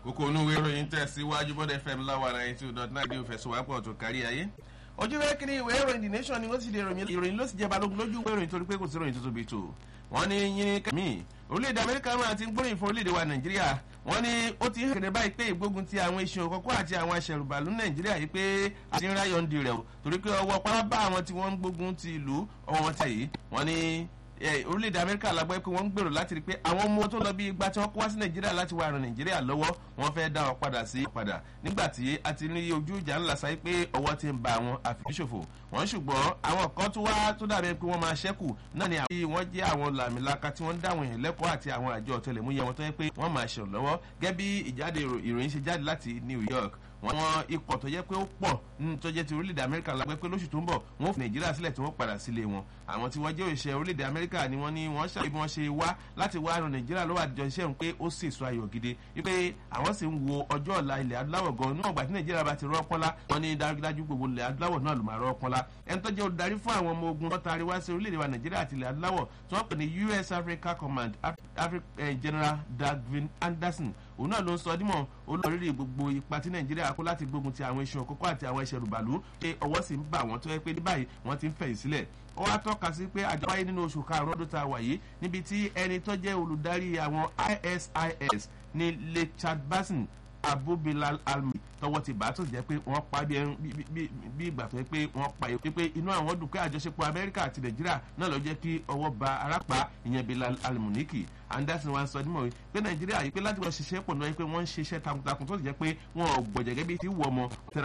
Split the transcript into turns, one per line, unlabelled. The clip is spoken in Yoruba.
kókó onúwé ìròyìn tẹ̀síwájú bọ́dẹ̀ fm láwa ninety two dot nine dé fẹ̀sùwápọ̀ tó kárí ayé ojú ìwé kiri ìwé ìròyìn the nation ni wọ́n sì lè ròyìn ìròyìn ló sì jẹ́ balógun lójú ìwé ìròyìn torí pé kò sí ìròyìn tuntun bíi tò wọ́n ní yín kẹ́mí orílẹ̀-èdè amẹ́ríkà máa ti ń gbóríyìn fún orílẹ̀-èdè wa nàìjíríà wọ́n ní ó ti hàn kéde báyìí pé ìgbógun ti àwọn iṣan òkọ́kọ́ àti àwọn aṣẹ̀rùbàlú nàìjíríà yìí pé àti ń ráyọ̀ ń di rẹ̀ o torí pé ọwọ́ pápá bá àwọn tí wọ́n ń gbógun ti ìlú ọwọ́ wọn tẹ̀ yìí wọ́n ní orílẹ̀-èdè amẹ́ríkà lágbọ́ pé wọ́n ń gbèrò láti rí pé àwọn ọmọ tó lọ bí igba tí wọ́n kó wá sí nàìjíríà láti wá ran nàìjíríà lọ́wọ́ wọ́n fẹ́ dá wọn padà sí padà nígbà tí a ti ní ojú ìjà ńlá sáyé pé ọwọ́ ti ń ba àwọn àfihàn wọ́n ṣùgbọ́n àwọn kan tó wá tó dàbí pé wọ́n máa ṣẹ́kù náà ni àwọn wọ́n jẹ́ àwọn làmìlaka tí wọ́n ń dáwọn èèyàn lẹ́kọ̀ọ́ àti àwọn àjọ ọ̀tẹlẹ̀múyẹ wọn tó yẹ pé wọ́n máa ṣèrànlọ́wọ́ lọ́wọ́ gẹ́gẹ́ bí ìjáde ìròyìn ṣe jáde láti new york wọn ikọ̀ tó jẹ́ pé ó pọ̀ nínú tó jẹ́ ti orílẹ̀-èdè amẹ́ríkà lágbẹ́ pé lóṣù tó ń bọ̀ wọ́n fi nàìjíríà sílẹ̀ tí wọ́n padà sílé wọn àwọn tí wọ́n jẹ́ òṣìṣẹ́ orílẹ̀-èdè amẹ́ríkà ni wọ́n ní wọ́n ṣàlàyé bí wọ́n ṣe wá láti wá ran nàìjíríà lọ́wọ́ àjọ iṣẹ́ òun pé ó sì sọ ayọ̀ gidi wípé àwọn sì ń wo ọjọ́ ọ̀la ilẹ̀ adúláwọ̀ gan níwọ̀n gbà tí nàìjíríà bá ti rọ́ pọ́nlá wọn ní dájúdájú gbogbo ilẹ̀ adúláwọ̀ náà ló máa rọ́ pọ́nlá ẹni tó jẹ́ olùdarí fún àwọn ọmọ ogun tọ́ta àríwá sí orílẹ̀-èdè wa nàìjíríà àti ilẹ̀ adúláwọ̀ tí wọ́n pè ní us africa command general dagvin anderson òun náà ló ń sọ dímọ̀ olórí gbogbo ipa tí nàìjíríà kó láti gbógun ti àwọn iṣan òkókó àti àwọn ẹṣẹ rùbàlú pé ọwọ́ sì ń bà wọ́n tó yẹ pé ní báyìí wọ́n ti ń fẹ̀yìn sílẹ̀ ó wá tọ́ka sí pé àjọ wáyé nínú oṣù karùn-ún ọdún tá a wà yìí níbi tí ẹni tó jẹ́ olùdarí àwọn isis ní lechad basin abubilal almi tọwọ́ ti bá tó jẹ́ pé wọ́n pa bí ìgbà tó yẹ pé wọ́n pa yìí pé inú àwọn dùn pé àjọṣepọ̀ amẹ́ríkà àti nàìjíríà náà ló jẹ́ kí ọwọ́ ba arápá ìyẹn bilal almuniki anderson wa sọ nímọ̀ pé nàìjíríà yìí pé láti wọ́n ṣiṣẹ́ pọ̀ náà pé wọ́n ń ṣiṣẹ́ takuntakun tó sì jẹ́ pé wọ́n ò gbọ̀jẹ̀gẹ́ bí ti wù ọmọ